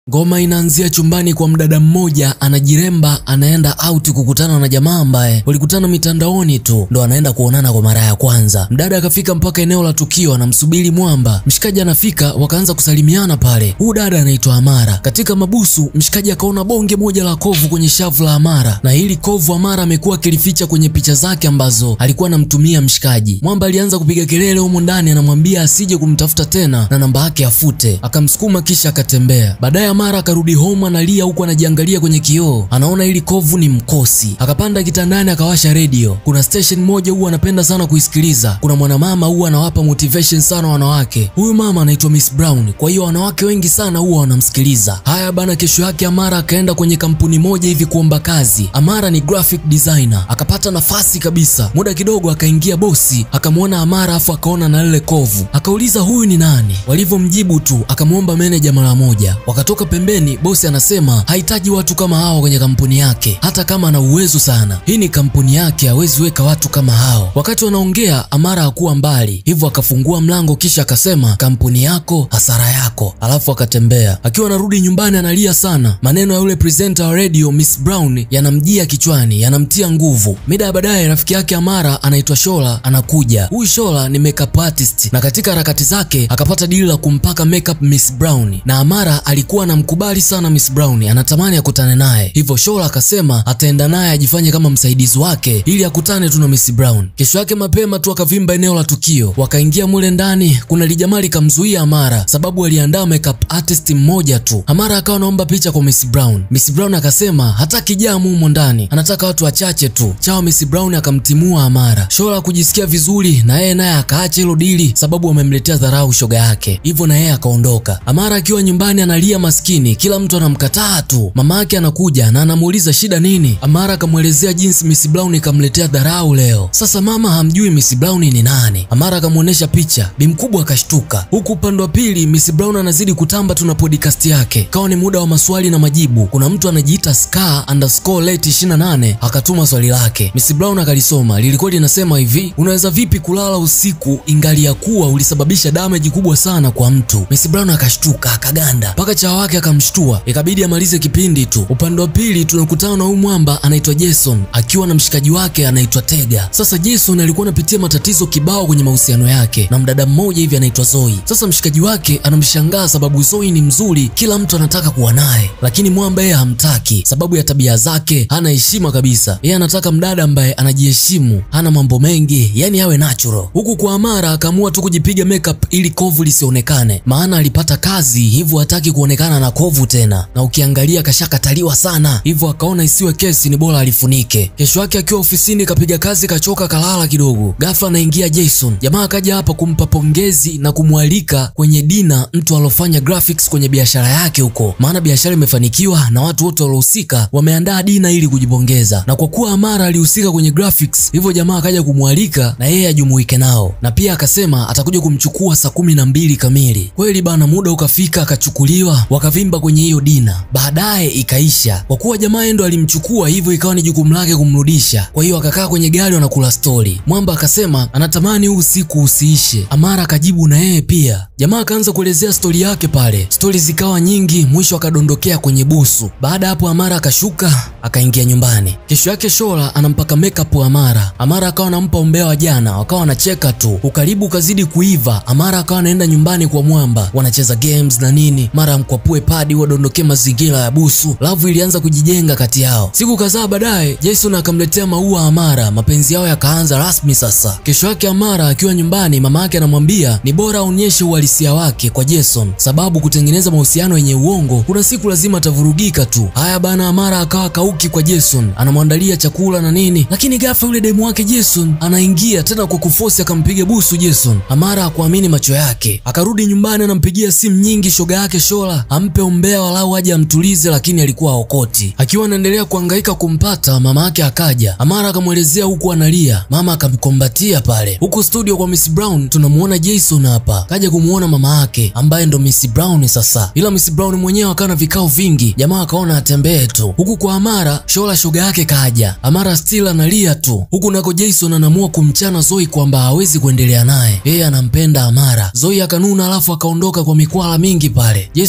Ngoma inaanzia chumbani kwa mdada mmoja anajiremba, anaenda out kukutana na jamaa ambaye walikutana mitandaoni tu, ndo anaenda kuonana kwa mara ya kwanza. Mdada akafika mpaka eneo la tukio, anamsubiri mwamba. Mshikaji anafika, wakaanza kusalimiana pale. Huu dada anaitwa Amara. Katika mabusu, mshikaji akaona bonge moja la kovu kwenye shavu la Amara, na hili kovu Amara amekuwa akilificha kwenye picha zake ambazo alikuwa anamtumia mshikaji. Mwamba alianza kupiga kelele humo ndani, anamwambia asije kumtafuta tena na namba yake afute. Akamsukuma kisha akatembea. Baadaye Amara akarudi home analia huku anajiangalia kwenye kioo, anaona ili kovu ni mkosi. Akapanda kitandani akawasha redio. Kuna station moja huwa anapenda sana kuisikiliza. Kuna mwanamama huwa anawapa motivation sana wanawake. Huyu mama anaitwa Miss Brown, kwa hiyo wanawake wengi sana huwa wanamsikiliza. Haya bana, kesho yake Amara akaenda kwenye kampuni moja hivi kuomba kazi. Amara ni graphic designer, akapata nafasi kabisa. Muda kidogo akaingia bosi, akamwona Amara afu akaona na lile kovu, akauliza huyu ni nani? Walivyomjibu tu akamwomba meneja mara moja. Wakatoka pembeni, bosi anasema hahitaji watu kama hao kwenye kampuni yake, hata kama ana uwezo sana. Hii ni kampuni yake, hawezi weka watu kama hao. Wakati wanaongea, Amara hakuwa mbali, hivyo akafungua mlango, kisha akasema kampuni yako, hasara yako, alafu akatembea. Akiwa anarudi nyumbani, analia sana. Maneno ya yule presenter wa radio Miss Brown yanamjia kichwani, yanamtia nguvu. Mida ya baadaye, rafiki yake Amara anaitwa Shola anakuja. Huyu Shola ni makeup artist, na katika harakati zake akapata dili la kumpaka makeup Miss Brown, na Amara alikuwa anamkubali sana Miss Brown, anatamani akutane naye, hivyo Shola akasema ataenda naye ajifanye kama msaidizi wake ili akutane tu na Miss Brown. Kesho yake mapema tu akavimba eneo la tukio, wakaingia mule ndani. Kuna lijamaa likamzuia Amara sababu aliandaa makeup artist mmoja tu. Amara akawa anaomba picha kwa Miss Brown. Miss Brown akasema hataki jamu humo ndani, anataka watu wachache tu. Chao Miss Brown akamtimua Amara. Shola kujisikia vizuri na yeye naye akaacha hilo dili sababu wamemletea dharau shoga yake, hivyo na yeye akaondoka. Amara akiwa nyumbani analia maskini, kila mtu anamkataa tu. Mama yake anakuja na anamuuliza shida nini. Amara akamwelezea jinsi Miss Brown ikamletea dharau leo. Sasa mama hamjui Miss Brown ni nani. Amara akamwonyesha picha, bi mkubwa akashtuka. Huku upande wa pili Miss Brown anazidi kutamba tu na podcast yake. Kawa ni muda wa maswali na majibu. Kuna mtu anajiita Scar underscore late 28 akatuma swali lake. Miss Brown akalisoma, lilikuwa linasema hivi: unaweza vipi kulala usiku ingali ya kuwa ulisababisha damage kubwa sana kwa mtu? Miss Brown akashtuka akaganda, mpaka chawa wake akamshtua, ikabidi amalize kipindi tu. Upande wa pili tunakutana na huyu mwamba anaitwa Jason akiwa na mshikaji wake anaitwa Tega. Sasa Jason alikuwa anapitia matatizo kibao kwenye mahusiano yake na mdada mmoja hivi anaitwa Zoe. Sasa mshikaji wake anamshangaa sababu Zoe ni mzuri, kila mtu anataka kuwa naye, lakini mwamba yeye hamtaki sababu ya tabia zake, hana heshima kabisa. Yeye anataka mdada ambaye anajiheshimu, hana mambo mengi, yani awe natural. Huku kwa Amara akaamua tu kujipiga makeup ili kovu lisionekane, maana alipata kazi, hivyo hataki kuonekana na kovu tena, na ukiangalia kashakataliwa sana, hivyo akaona isiwe kesi, ni bora alifunike. Kesho yake akiwa ofisini kapiga kazi, kachoka, kalala kidogo. Ghafla anaingia Jason. Jamaa akaja hapa kumpa pongezi na kumwalika kwenye dina mtu alofanya graphics kwenye biashara yake huko, maana biashara imefanikiwa na watu wote waliohusika wameandaa dina ili kujipongeza, na kwa kuwa Amara alihusika kwenye graphics, hivyo jamaa akaja kumwalika na yeye ajumuike nao, na pia akasema atakuja kumchukua saa kumi na mbili kamili. Kweli bana, muda ukafika, akachukuliwa, wakavimba kwenye hiyo dina. Baadaye ikaisha, kwa kuwa jamaa ndo alimchukua, hivyo ikawa ni jukumu lake kumrudisha. Kwa hiyo akakaa kwenye gari wanakula stori. Mwamba akasema anatamani huu usiku usiishe. Amara akajibu na yeye pia. Jamaa akaanza kuelezea stori yake pale, stori zikawa nyingi, mwisho akadondokea kwenye busu. Baada hapo Amara akashuka akaingia nyumbani. Kesho yake Shola anampaka makeup Amara. Amara akawa anampa umbea wa jana, wakawa wanacheka tu. Ukaribu ukazidi kuiva, Amara akawa anaenda nyumbani kwa Mwamba, wanacheza games na nini, mara amkwapue padi wadondokee mazingira ya busu. Lavu ilianza kujijenga kati yao. Siku kadhaa baadaye, Jason akamletea maua Amara, mapenzi yao yakaanza rasmi sasa. Kesho yake Amara akiwa nyumbani, mama yake anamwambia ni bora aonyeshe uhalisia wake kwa Jason, sababu kutengeneza mahusiano yenye uongo kuna siku lazima atavurugika tu. Haya bana, Amara akawa kauki kwa Jason, anamwandalia chakula na nini, lakini ghafla yule demu wake Jason anaingia tena kwa kufosi, akampiga busu Jason. Amara hakuamini macho yake, akarudi nyumbani, anampigia simu nyingi shoga yake Shola ampe umbea walau aje amtulize, lakini alikuwa haokoti. Akiwa anaendelea kuhangaika kumpata, mama yake akaja. Amara akamwelezea huku analia, mama akamkombatia pale. Huku studio kwa Miss Brown tunamuona Jason hapa kaja kumuona mama yake ambaye ndo Miss Brown sasa, ila Miss Brown mwenyewe akawa na vikao vingi, jamaa akaona atembee tu. Huku kwa Amara, Shola shoga yake kaja. Amara still analia tu, huku nako Jason anaamua kumchana Zoe kwamba hawezi kuendelea naye, yeye anampenda Amara. Zoe akanuna, alafu akaondoka kwa mikwala mingi pale. Jason akaamua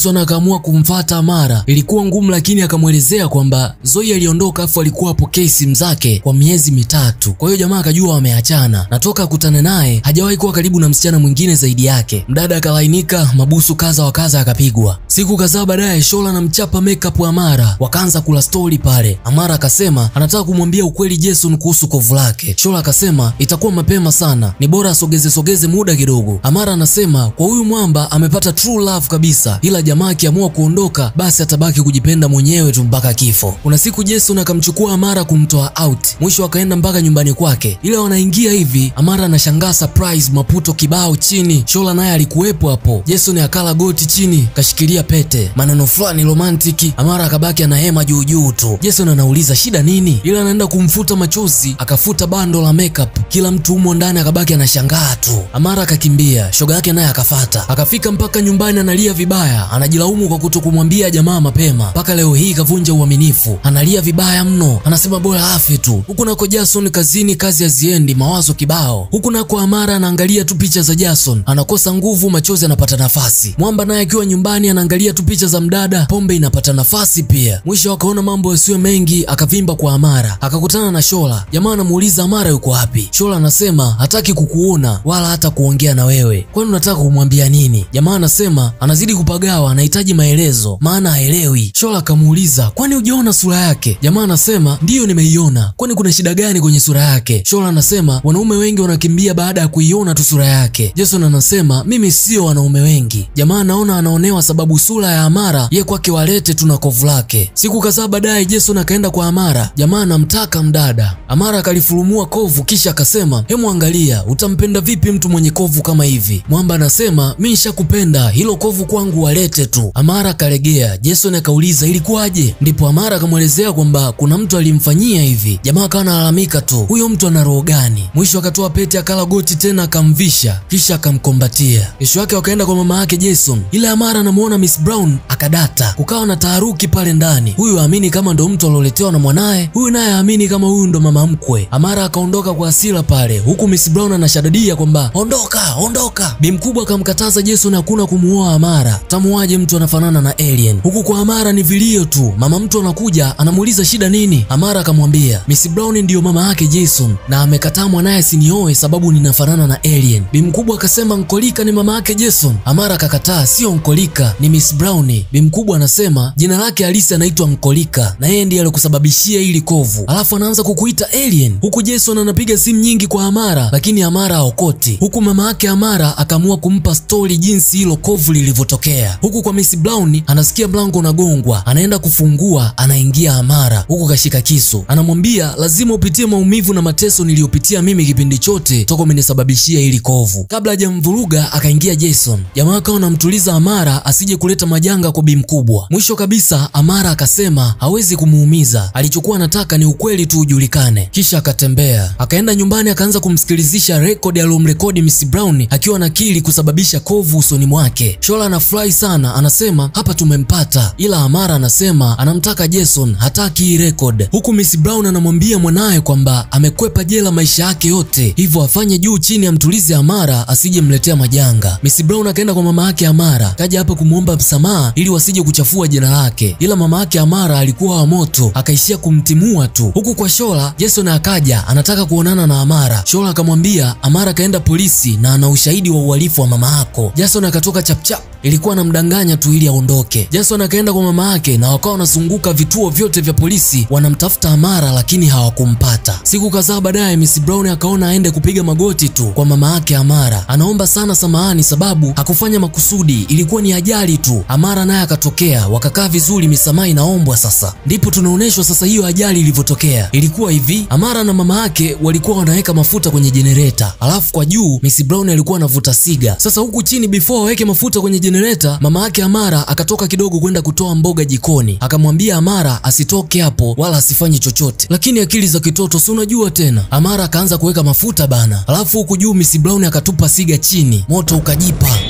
akaamua kumfata Amara. Ilikuwa ngumu, lakini akamwelezea kwamba Zoe aliondoka afu alikuwa hapokei simu zake kwa miezi mitatu. Kwa hiyo jamaa akajua wameachana, na toka akutane naye hajawahi kuwa karibu na msichana mwingine zaidi yake. Mdada akalainika, mabusu kaza wa kaza akapigwa. Siku kadhaa baadaye, Shola na mchapa makeup Amara wakaanza kula stori pale. Amara akasema anataka kumwambia ukweli Jason kuhusu kovu lake. Shola akasema itakuwa mapema sana, ni bora asogeze sogeze muda kidogo. Amara anasema kwa huyu mwamba amepata true love kabisa, ila jamaa akiamua kuondoka basi atabaki kujipenda mwenyewe tu mpaka kifo. Kuna siku Jason akamchukua Amara kumtoa out, mwisho akaenda mpaka nyumbani kwake. Ila wanaingia hivi, Amara anashangaa surprise, maputo kibao chini. Shola naye alikuwepo hapo. Jason akala goti chini, kashikilia pete, maneno fulani romantiki. Amara akabaki anahema juu juu tu. Jason anauliza shida nini, ila anaenda kumfuta machozi, akafuta bando la makeup. Kila mtu humo ndani akabaki anashangaa tu. Amara akakimbia, shoga yake naye akafata, akafika mpaka nyumbani, analia vibaya, anajilaumu kwa kutokumwambia jamaa mapema. Mpaka leo hii kavunja uaminifu, analia vibaya mno, anasema bora afe tu. Huku nako Jason kazini, kazi haziendi, mawazo kibao. Huku nako Amara anaangalia tu picha za Jason, anakosa nguvu, machozi anapata nafasi. Mwamba naye akiwa nyumbani anaangalia tu picha za mdada, pombe inapata nafasi pia. Mwisho akaona mambo yasiyo mengi, akavimba kwa Amara, akakutana na Shola. Jamaa anamuuliza Amara yuko wapi? Shola anasema hataki kukuona wala hata kuongea na wewe. Kwani unataka kumwambia nini? Jamaa anasema anazidi kupagawa, anahitaji maelezo maana haelewi. Shola akamuuliza kwani hujaona sura yake? Jamaa anasema ndiyo, nimeiona. Kwani kuna shida gani kwenye sura yake? Shola anasema wanaume wengi wanakimbia baada ya kuiona tu sura yake. Jason anasema mimi sio wanaume wengi. Jamaa anaona anaonewa sababu sura ya Amara ye kwake walete tu na kovu lake. Siku kadhaa baadaye Jason akaenda kwa Amara. Jamaa anamtaka mdada. Amara akalifurumua kovu kisha akasema hemu, angalia utampenda vipi mtu mwenye kovu kama hivi? Mwamba anasema mi nishakupenda, hilo kovu kwangu walete tu. Amara akalegea. Jason akauliza ilikuwaje? Ndipo Amara akamwelezea kwamba kuna mtu alimfanyia hivi. Jamaa akawa analalamika tu, huyo mtu ana roho gani? Mwisho akatoa pete akala goti tena akamvisha kisha akamkombatia. Kesho yake wakaenda kwa mama yake Jason, ila Amara anamuona Miss Brown akadata. Kukawa na taharuki pale ndani, huyu aamini kama ndo mtu alioletewa na mwanaye, huyu naye aamini kama huyu ndo mama mkwe. Amara akaondoka kwa hasira pale, huku Miss Brown anashadadia kwamba ondoka, ondoka. Bi mkubwa akamkataza Jason hakuna kumuoa Amara, tamuaje mtu anafanana na alien. Huku kwa Amara ni vilio tu. Mama mtu anakuja anamuuliza shida nini, Amara akamwambia Miss Brown ndiyo mama yake Jason na amekataa mwanaye sinioe sababu ninafanana na alien. Bi mkubwa akasema Nkolika ni mama yake Jason. Amara akakataa, sio Nkolika, ni Miss Brown. Bi mkubwa anasema jina lake halisi anaitwa Nkolika na yeye ndiye alikusababishia hili kovu, alafu anaanza kukuita alien. Huku Jason anapiga simu nyingi kwa Amara, lakini Amara haokoti. Huku mama yake Amara akaamua kumpa stori jinsi hilo kovu lilivyotokea. Huku kwa Miss Brown anasikia mlango unagongwa, anaenda kufungua, anaingia Amara huku kashika kisu, anamwambia lazima upitie maumivu na mateso niliyopitia mimi kipindi chote toka umenisababishia hili kovu. Kabla hajamvuruga akaingia Jason. Jamaa akawa anamtuliza Amara asije kuleta majanga kwa bi mkubwa. Mwisho kabisa Amara akasema hawezi kumuumiza, alichokuwa anataka ni ukweli tu ujulikane. Kisha akatembea akaenda nyumbani, akaanza kumsikilizisha rekodi aliyomrekodi Miss Brown akiwa nakili kusababisha kovu usoni mwake. Shola anafurahi sana, anasema hapa tumempata, ila Amara anasema anamtaka Jason, hataki hii record. Huku Miss Brown anamwambia mwanaye kwamba amekwepa jela maisha yake yote, hivyo afanye juu chini amtulize Amara asije mletea majanga. Miss Brown akaenda kwa mama yake Amara, kaja hapa kumwomba msamaha ili wasije kuchafua jina lake, ila mama yake Amara alikuwa wa moto, akaishia kumtimua tu. Huku kwa Shola, Jason akaja anataka kuonana na Amara. Shola akamwambia Amara kaenda polisi na ana ushahidi wa uhalifu wa mama yako. Jason akatoka chapchap, ilikuwa anamdanganya tu ili aondoke. Jason akaenda kwa mama yake na wakawa wanazunguka vituo vyote vya polisi wanamtafuta Amara, lakini hawakumpata. Siku kadhaa baadaye, Miss Brown akaona aende kupiga magoti tu kwa mama yake Amara, anaomba sana samahani sababu hakufanya makusudi, ilikuwa ni ajali tu. Amara naye akatokea, wakakaa vizuri, misamaha inaombwa. Sasa ndipo tunaonyeshwa sasa hiyo ajali ilivyotokea. Ilikuwa hivi, Amara na mama yake walikuwa wanaweka mafuta kwenye jenereta, alafu kwa juu Miss Brown alikuwa anavuta siga. Sasa huku chini, before waweke mafuta kwenye jenereta, mama yake Amara akatoka kidogo kwenda kutoa mboga jikoni, akamwambia Amara asitoke hapo wala asifanye chochote, lakini akili za kitoto si unajua tena. Amara akaanza kuweka mafuta bana, alafu huku juu Miss Brown akatupa siga chini, moto ukajipa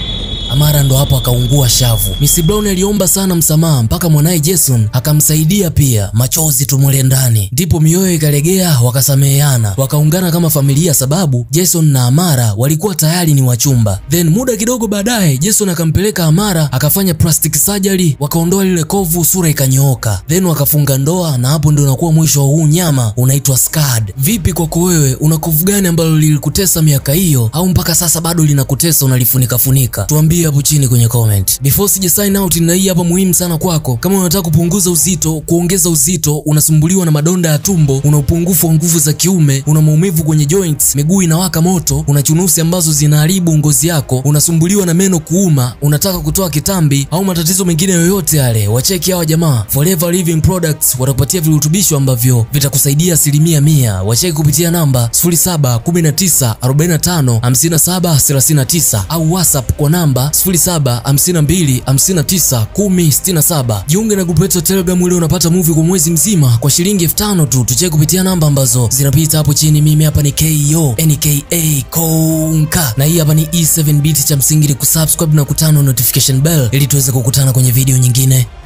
Amara ndo hapo akaungua shavu. Miss Brown aliomba sana msamaha mpaka mwanaye Jason akamsaidia pia, machozi tumule ndani, ndipo mioyo ikalegea, wakasameheana, wakaungana kama familia, sababu Jason na Amara walikuwa tayari ni wachumba. Then muda kidogo baadaye Jason akampeleka Amara akafanya plastic surgery, wakaondoa lile kovu, sura ikanyooka, then wakafunga ndoa, na hapo ndio unakuwa mwisho wa huu nyama unaitwa scarred. Vipi kwako wewe, una kovu gani ambalo lilikutesa miaka hiyo, au mpaka sasa bado linakutesa unalifunika funika? Tuambie hapo chini kwenye comment. Before sija sign out, na hii hapa muhimu sana kwako, kama unataka kupunguza uzito, kuongeza uzito, unasumbuliwa na madonda ya tumbo, una upungufu wa nguvu za kiume, una maumivu kwenye joints, miguu inawaka moto, una chunusi ambazo zinaharibu ngozi yako, unasumbuliwa na meno kuuma, unataka kutoa kitambi au matatizo mengine yoyote yale, wacheki hawa jamaa Forever Living Products watakupatia virutubisho ambavyo vitakusaidia asilimia mia. Wacheki kupitia namba 0719455739 au WhatsApp kwa namba 0752591067. Jiunge na grupu letu la Telegram ili unapata movie kwa mwezi mzima kwa shilingi elfu tano tu. Tucheki kupitia namba ambazo zinapita hapo chini. Mimi hapa ni KO NKA Konka na hii hapa ni E7 Beat. Cha msingi ni kusubscribe na kutana notification bell ili tuweze kukutana kwenye video nyingine.